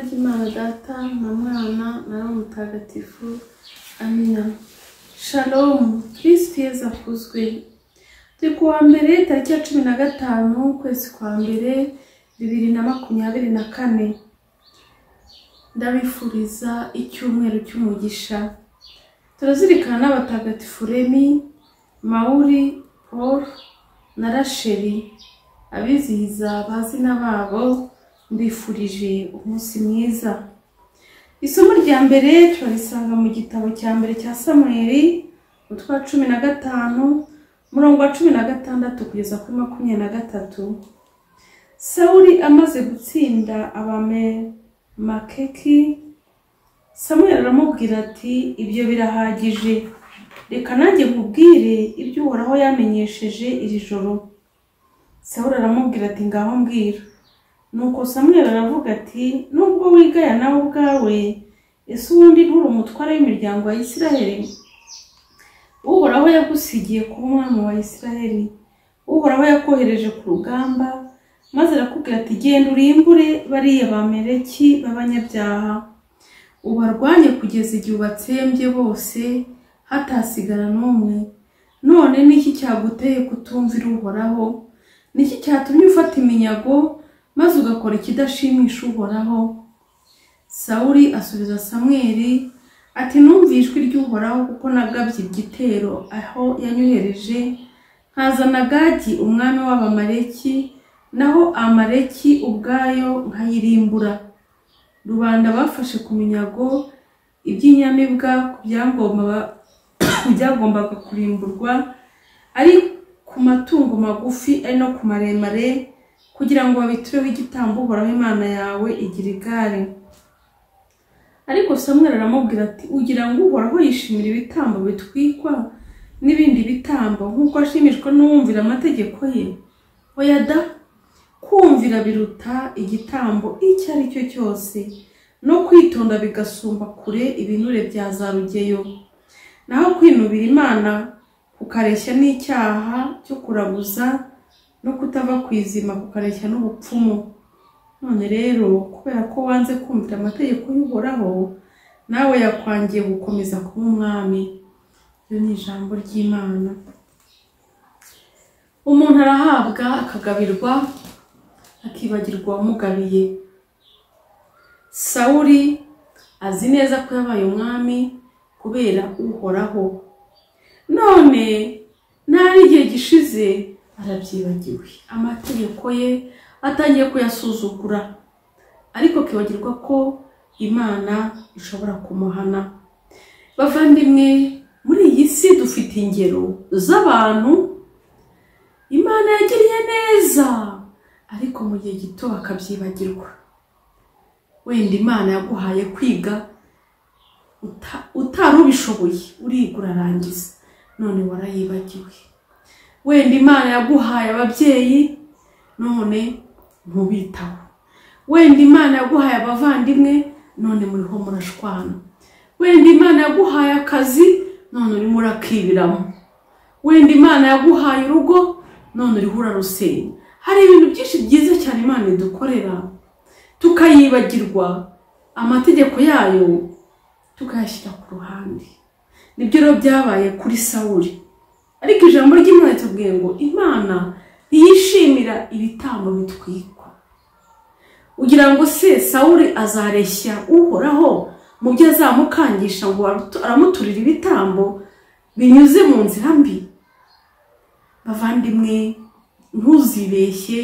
Data na Mwana na Roho Mutagatifu, amina. Shalom, Kristo yezu akuzwe. Turi ku wa mbere tariki ya cumi na gatanu ukwezi kwa mbere bibiri na makumyabiri na kane. Ndabifuriza icyumweru cy'umugisha. Turazirikana n'abatagatifu Remi, Mawuri, Paul na Rasheli, abizihiza abazina babo mbifurije umunsi mwiza isomo rya mbere turarisanga mu gitabo cya mbere cya samweri utwa cumi na gatanu umurongo wa cumi na gatandatu kugeza kuri makumyabiri na gatatu sawuri amaze gutsinda abamemakeki samweri aramubwira ati ibyo birahagije reka nanjye nkubwire ibyo uhoraho yamenyesheje iri joro sawuri aramubwira ati ngaho mbwira nuko samweli aravuga ati nubwo wigaya nawe ubwawe ese ubundi nturi umutware w'imiryango ya isiraheli uhoraho yagusigiye kuba umwami wa isiraheli uhoraho yakohereje ku rugamba maze arakubwira ati genda urimbure bariya bamereki b'abanyabyaha ubarwanye kugeza igihe ubatsembye bose hatasigara n'umwe none niki cyaguteye kutumvira uhoraho niki cyatumye ufata iminyago maze ugakora ikidashimisha uhoraho sawuri asubiza samweli ati numva ijwi ry'uhoraho kuko nagabye igitero aho yanyohereje nkazana gagi umwami w'abamaleki naho amaleki ubwayo nkayirimbura rubanda bafashe ku minyago iby'inyamibwa ku byagomba- ku byagombaga kurimburwa ari ku matungo magufi ari no ku maremare kugira ngo babitureho igitambo uhoraho imana yawe igira igare ariko samweli aramubwira ati ugira ngo uhoraho yishimira ibitambo bitwikwa n'ibindi bitambo nk'uko ashimishwa n'uwumvira amategeko ye oya da kumvira biruta igitambo icyo ari cyo cyose no kwitonda bigasumba kure ibinure bya za rugeyo naho kwinubira imana kukareshya n'icyaha cyo kuraguza no kutava ku izima kukareshya n'ubupfumu none rero kubera ko wanze kumvira amategeko y'uhoraho nawe yakwangiye gukomeza kuba umwami iryo ni ijambo ry'imana umuntu arahabwa akagabirwa akibagirwa uwamugabiye sawuri azi neza ko yabaye umwami kubera uhoraho none n'ari igihe gishize arabyibagiwe amategeko ye atangiye kuyasuzugura ariko akibagirwa ko imana ishobora kumuhana bavandimwe muri iyi si dufite ingero z'abantu imana yagiriye neza ariko mu gihe gito bakabyibagirwa wenda imana yaguhaye kwiga uta- utari ubishoboye urigura arangiza none warayibagiwe wenda imana yaguhaye ababyeyi none ntubitaho wenda imana yaguhaye abavandimwe none muriho murashwana wenda imana yaguhaye akazi none urimo urakibiramo wenda imana yaguhaye urugo none uriho urarusenya hari ibintu byinshi byiza cyane imana idukorera tukayibagirwa amategeko yayo tukayashyira ku ruhande nibyo rero byabaye kuri sawuri ariko ijambo ry'imana ritubwiye ngo imana ntiyishimira ibitambo bitwikwa ugira ngo se sawuri azareshya uhoraho mu byo azamukangisha ngo aratu- aramuturira ibitambo binyuze mu nzira mbi bavandimwe ntuzibeshye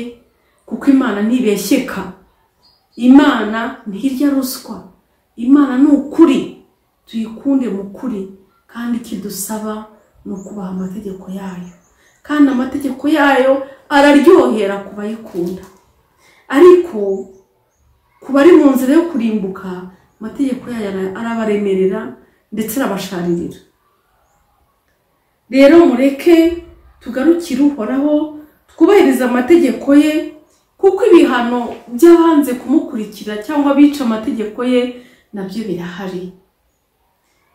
kuko imana ntibeshyeka imana ntirya ruswa imana ni ukuri tuyikunde mu kuri kandi ikidusaba ni ukubaha amategeko yayo kandi amategeko yayo araryohera ku bayikunda ariko ku bari mu nzira yo kurimbuka amategeko yayo ara- arabaremerera ndetse arabasharirira rero mureke tugarukire uhoraho twubahirize amategeko ye kuko ibihano by'abanze kumukurikira cyangwa abica amategeko ye nabyo birahari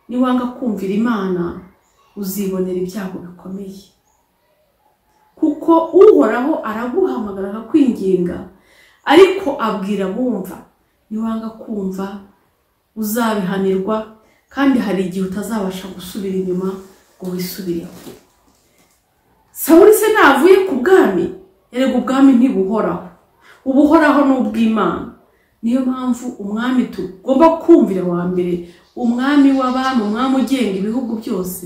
niwanga kumvira imana uzibonera ibyago bikomeye kuko uhoraho araguhamagara akakwinginga ariko abwira abumva niwanga kumva uzabihanirwa kandi hari igihe utazabasha gusubira inyuma ngo wisubireho sawuri se navuye ku bwami erega ubwami ntibuhoraho ubuhoraho ni ubw'imana niyo mpamvu umwami tugomba kumvira wa mbere umwami w'abami umwami ugenga ibihugu byose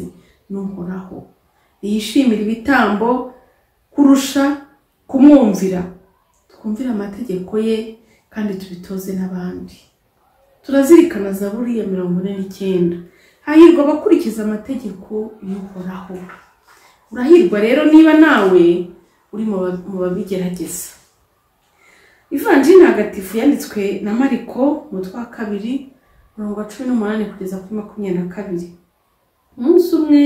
ni uhoraho yishimira ibitambo kurusha kumwumvira twumvire amategeko ye kandi tubitoze n'abandi turazirikana zaburi ya mirongo ine n'icyenda hahirwa abakurikiza amategeko y'uhoraho urahirwa rero niba nawe uri mu ba- mu babigerageza ivanjiri ntagatifu yanditswe na mariko umutwe wa kabiri mirongo cumi n'umunani kugeza kuri makumyabiri na kabiri umunsi umwe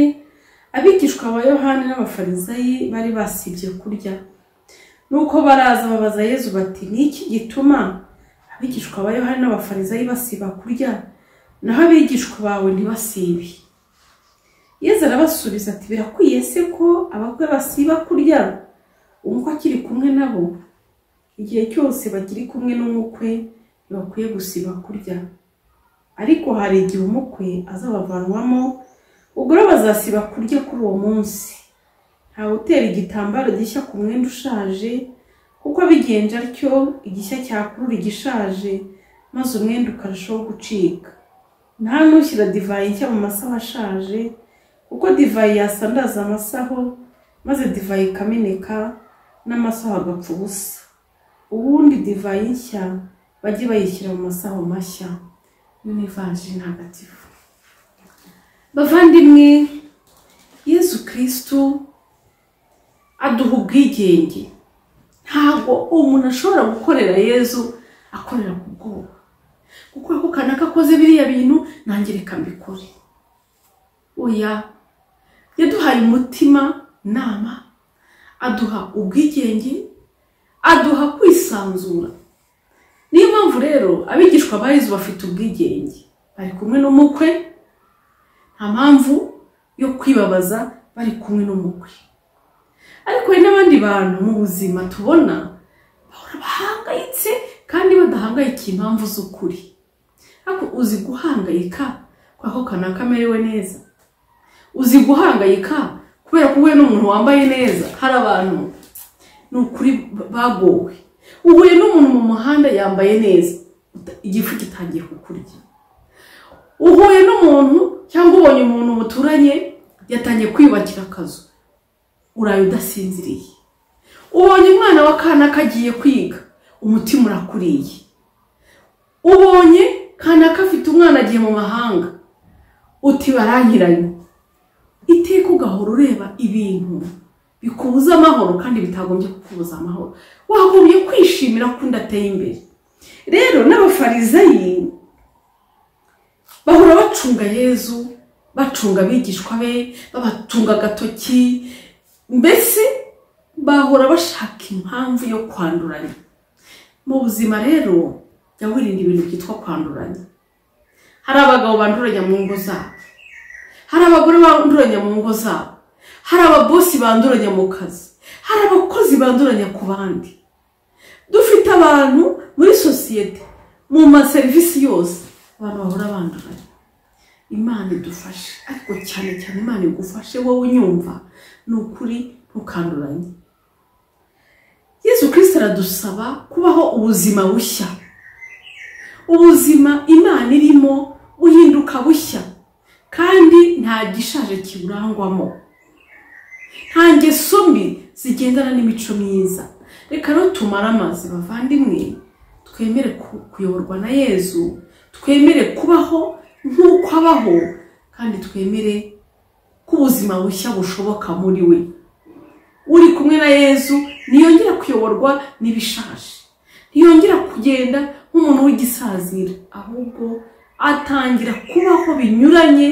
abigishwa ba yohani n'abafarisayi bari basibye kurya nuko baraza babaza yezu bati ni iki gituma abigishwa ba yohani n'abafarisayi basiba kurya naho abigishwa bawe ntibasibe yezu arabasubiza ati birakwiye se ko abakwe basiba kurya umukwe akiri kumwe nabo igihe cyose bakiri kumwe n'umukwe ntibakwiye gusiba kurya ariko hari igihe umukwe azabavanwamo ubwo rero bazasiba kurya kuri uwo munsi ntawe utera igitambaro gishya ku mwenda ushaje kuko abigenje atyo igishya cyakurura igishaje maze umwenda ukarushaho gucika nta n'ushyira divayi nshya mu masaho ashaje kuko divayi yasandaza amasaho maze divayi ikameneka n'amasaho agapfa ubusa ubundi divayi nshya bajye bayishyira mu masaho mashya yo ni ivanjiri ntagatifu bavandimwe yesu kirisitu aduha ubwigenge ntabwo umuntu ashobora gukorera yezu akorera ku bwoba kuko ako kanaka akoze biriya bintu nanjye reka mbikore oya yaduhaye umutima inama aduha ubwigenge aduha kwisanzura niyo mpamvu rero abigishwa ba yezu bafite ubwigenge bari kumwe n'umukwe nta mpamvu yo kwibabaza bari kumwe n'umukwe ariko hari n'abandi bantu mu buzima tubona bahora bahangayitse kandi badahangayikiye impamvu z'ukuri ariko uzi guhangayika kubera ko kanaka amerewe neza uzi guhangayika kubera ko uhuye n'umuntu wambaye neza hari abantu ni ukuri bagowe uhuye n'umuntu mu muhanda yambaye neza uta- igifu gitangiye kukurya uhuye n'umuntu cyangwa ubonye umuntu muturanye yatangiye kwiyubakira akazu uraye udasinziriye ubonye umwana wa kanaka agiye kwiga umutima urakuriye ubonye kanaka afite umwana agiye mu mahanga uti barankiranye iteka ugahora ureba ibintu bikubuza amahoro kandi bitagombye kukubuza amahoro wagombye kwishimira ko undi ateye imbere rero n'abafarizayi bahora bacunga yezu bacunga abigishwa be babatunga agatoki mbese bahora bashaka impamvu yo kwanduranya mu buzima rero jya wirinda ibintu byitwa kwanduranya hari abagabo banduranya mu ngo zabo hari abagore banduranya mu ngo zabo hari ababosi banduranya mu kazi hari abakozi banduranya ku bandi dufite abantu muri sosiyete mu maserivisi yose abantu bahora banduranya imana idufashe ariko cyane cyane imana igufashe wowe unyumva ni ukuri ntukanduranye yesu kirisita aradusaba kubaho ubuzima bushya ubuzima imana irimo buhinduka bushya kandi nta gishaje kiburangwamo nta ngeso mbi zigendana n'imico myiza reka rero tumare amazi bavandimwe twemere ku- kuyoborwa na yezu twemere kubaho nk'uko abaho kandi twemere ko ubuzima bushya bushoboka muri we uri kumwe na yezu ntiyongera kuyoborwa n'ibishaje ntiyongera kugenda nk'umuntu w'igisazira ahubwo atangira kubaho binyuranye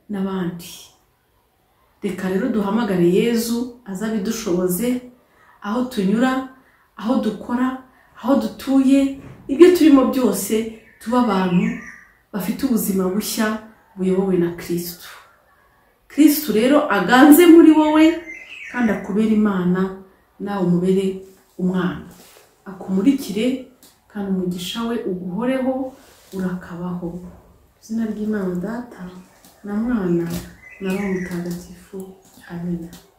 n'abandi reka rero duhamagare yezu aze abidushoboze aho tunyura aho dukora aho dutuye ibyo turimo byose tuba abantu bafite ubuzima bushya buyobowe na kirisitu kirisitu rero aganze muri wowe kandi akubere imana nawe umubere umwana akumurikire kandi umugisha we uguhoreho urakabaho izina ry'imana data na mwana na roho mutagatifu amina